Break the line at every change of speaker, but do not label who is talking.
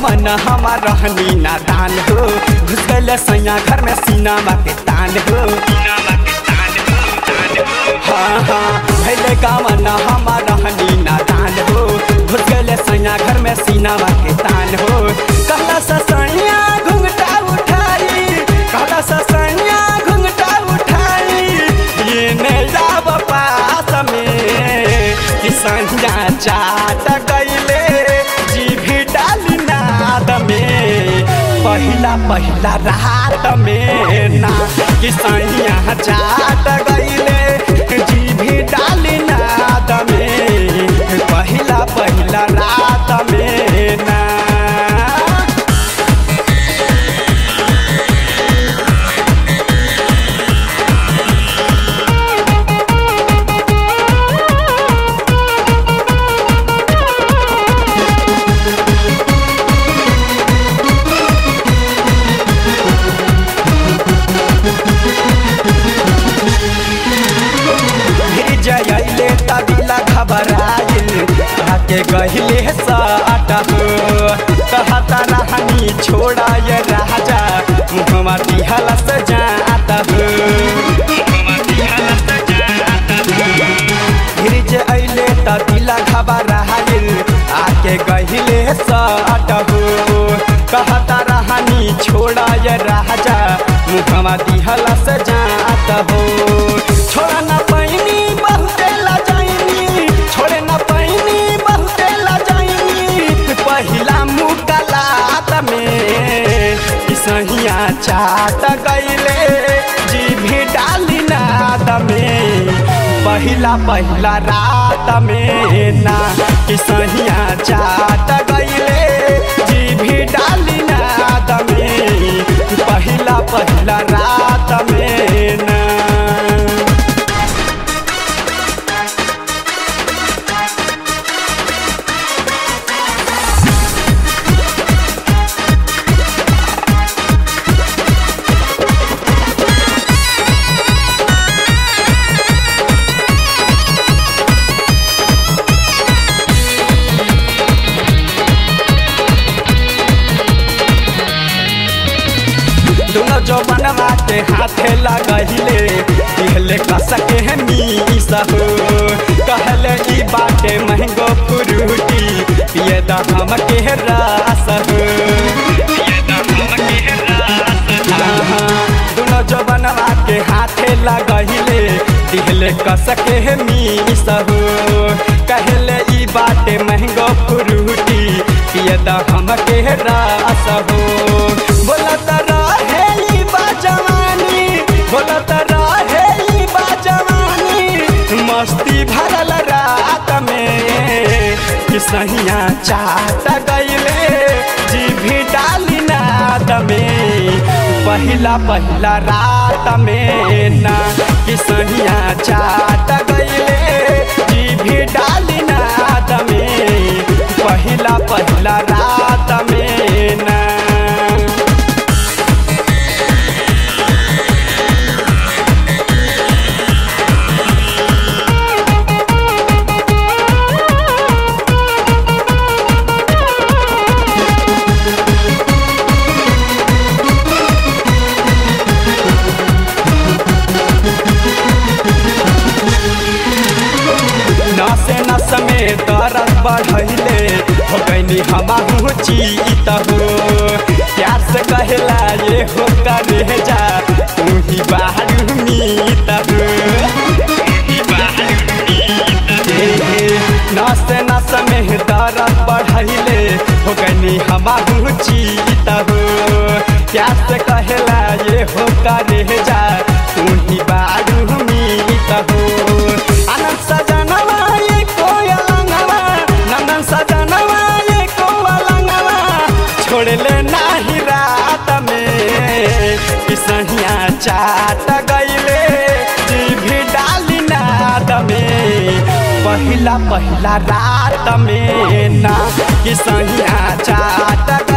कमन हमार रहनी नादान हो घुस गइल सैया घर में सीना के तान हो हाँ हाँ भैले कमन हमार रहनी नादान हो घुस गइल सैया घर में सीना के तान हो कहला ससैया घुंघटा उठाई कहला ससैया घुंघटा उठाई ये नैया पास में कि संजा चाट गइले जीभी डाली नाद में पहिला पहिला रात में ना कि सैया चाट गइले जीभी डाली नाद में पहिला पहिला रात में ना जयले तबिला घबराइल आके गहिले साट हो कहता रहनी छोड़ा ये राजा मुहमा दिहल से जात हो गिरज अइले तबिला घबराइल आके गहिले साट हो कहता रहनी छोड़ा ये राजा मुहमा दिहल से जात हो छोड़ा ना पैनी बहुते लजाइनी छोड़े ना पैनी बहुते लजाइनी पहिला मुकलात में सहिया चाट गइले जीभी डाली नाद में पहिला पहिला रात में ना कि सहिया चाट गइले जीभी डाली नाद में पहिला पहिला रात में ना दोनों जो बनवा के हाथे लगहिले दिहले कसके है मीस हो कहले ई बाटे महंगो फ्रूटी पिए दा हम के रास हो दोनों जो बनवा के हाथे लगहिले दिहले कसके है मीस हो कहले ई बाटे महंगो फ्रूटी पिए दा हम के रास हो बोलत रहे ई बा जवानी बोलत रहे ई बा जवानी मस्ती भरल रात में कि सहिया चाट गइले जीभी डाली नाद में पहिला पहिला रात में ना कि सहिया चाट गइले जीभी डाली नाद में पहिला पहिला रात में ना नसे नस में दर्द बढ़ैले हो गईनी हमाहू चीत हो प्यार से कहला ये हो करे जा तू ही बाहर मीत हो नस नस में दर्द बढ़ैले हो गईनी हमाहू चीत हो प्यार से कहला ये हो करे जा तू ही बाहर मीत हो आनंद सजनवा ये कोयलंगवा नंदन सजनवा ये कोयलंगवा छोड़ ले नाही रात में कि सहिया चाट गइले जीभी डाली नाद में पहिला पहिला रात में ना कि सहिया चाट